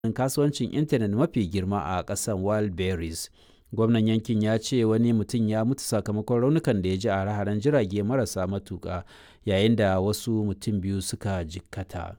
kasuwancin intanet mafi girma a ƙasar wildberries gwamnan yankin ya ce wani mutum ya mutu sakamakon raunukan da ya ji a hare-haren jirage marasa matuƙa yayin da wasu mutum biyu suka jikkata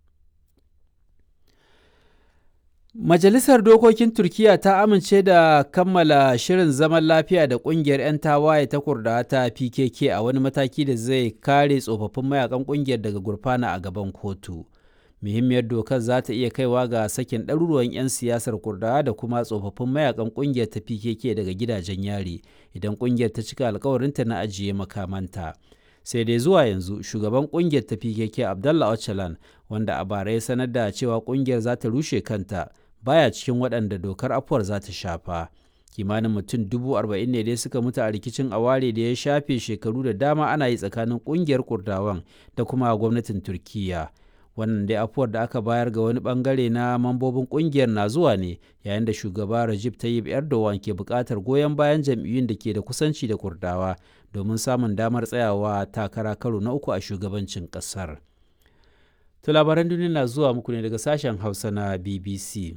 Majalisar Dokokin Turkiyya ta amince da kammala shirin zaman lafiya da ƙungiyar 'yan tawaye ta Kurdawa ta PKK a wani mataki da zai kare tsofaffin mayakan ƙungiyar daga gurfana a gaban kotu. Muhimmiyar dokar za ta iya kaiwa ga sakin ɗaruruwan 'yan siyasar Kurdawa da kuma tsofaffin mayakan ƙungiyar ta PKK daga gidajen yari idan ƙungiyar ta cika alkawarinta na ajiye makamanta. sai dai zuwa yanzu shugaban kungiyar ta PKK Abdallah Öcalan wanda a bara ya sanar da cewa kungiyar za ta rushe kanta baya cikin waɗanda dokar afuwar za ta shafa. Kimanin mutum dubu arba'in ne dai suka mutu a rikicin aware da ya shafe shekaru da dama ana yi tsakanin kungiyar Kurdawan da kuma gwamnatin Turkiyya. Wannan dai afuwar da aka bayar ga wani bangare na mambobin kungiyar na zuwa ne yayin da shugaba Recep Tayyip Erdogan ke buƙatar goyon bayan jam'iyyun da ke da kusanci da Kurdawa domin samun damar tsayawa takara karo na uku a shugabancin ƙasar. To labaran duniya na zuwa muku ne daga sashen Hausa na BBC.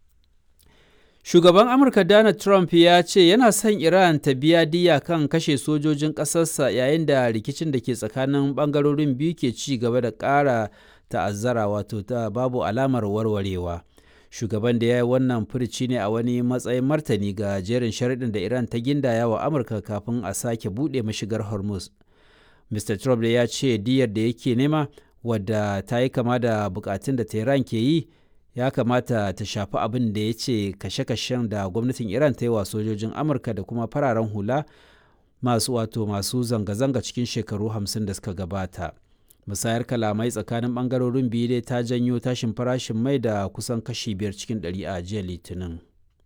Shugaban Amurka Donald Trump ya ce yana son Iran ta biya diya kan kashe sojojin ƙasarsa yayin da rikicin da ke tsakanin ɓangarorin biyu ke ci gaba da ƙara ta'azzara wato ta babu alamar warwarewa. Shugaban da ya yi wannan furici ne a wani matsayin martani ga jerin sharaɗin da Iran ta gindaya wa Amurka kafin a sake buɗe mashigar Hormuz. Mr. Trump ya ce diyar da yake nema wadda ta yi kama da bukatun da Tehran ke yi ya kamata ta shafi abin da ya ce kashe-kashen da gwamnatin Iran ta yi wa sojojin Amurka da kuma fararen hula masu wato masu zanga-zanga cikin shekaru hamsin da suka gabata. musayar kalamai tsakanin bangarorin biyu dai ta janyo tashin farashin mai da kusan kashi biyar cikin ɗari a jiya litinin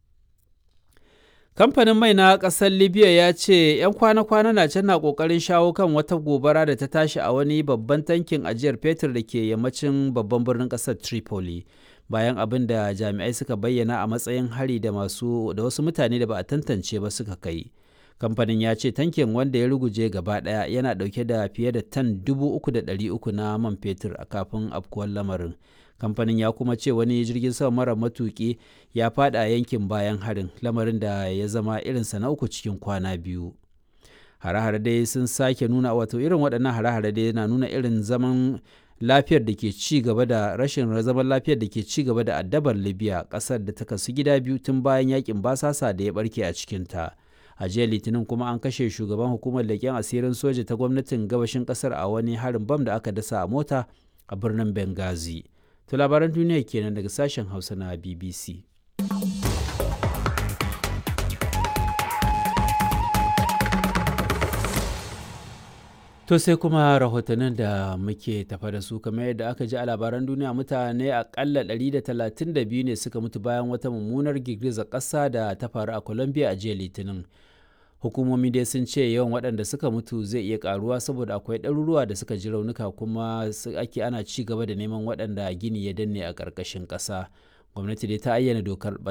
kamfanin mai na ƙasar libya ya ce 'yan kwana-kwana na can na ƙoƙarin shawo kan wata gobara da ta tashi a wani babban tankin ajiyar fetur da ke yammacin babban birnin ƙasar tripoli bayan abin da jami'ai suka bayyana a matsayin hari da masu da wasu mutane da ba a tantance ba suka kai kamfanin ya ce tankin wanda ya ruguje gaba daya yana dauke da fiye da tan 3,300 na man fetur a kafin afkuwar lamarin kamfanin ya kuma ce wani jirgin sama mara matuki ya fada a yankin bayan harin lamarin da ya zama irinsa na uku cikin kwana biyu hare-hare dai sun sake nuna wato irin waɗannan hare-hare dai na nuna irin zaman lafiyar da ke ci gaba da rashin zaman lafiyar da ke ci gaba da addabar libya ƙasar da ta kasu gida biyu tun bayan yakin basasa da ya barke a cikinta. a jiya litinin kuma an kashe shugaban hukumar leƙen asirin soja ta gwamnatin gabashin ƙasar a wani harin bam da aka dasa a mota a birnin benghazi to labaran duniya kenan daga sashen hausa na bbc To sai kuma rahotannin da muke tafa da su kamar yadda aka ji a labaran duniya mutane akalla 132 ne suka mutu bayan wata mummunar girgizar ƙasa da ta faru a Colombia a jiya Litinin. Hukumomi dai sun ce yawan waɗanda suka mutu zai iya ƙaruwa saboda akwai ɗaruruwa da suka ji raunuka kuma ake ana ci gaba da neman waɗanda gini ya danne a ƙarƙashin ƙasa. Gwamnati dai ta ayyana dokar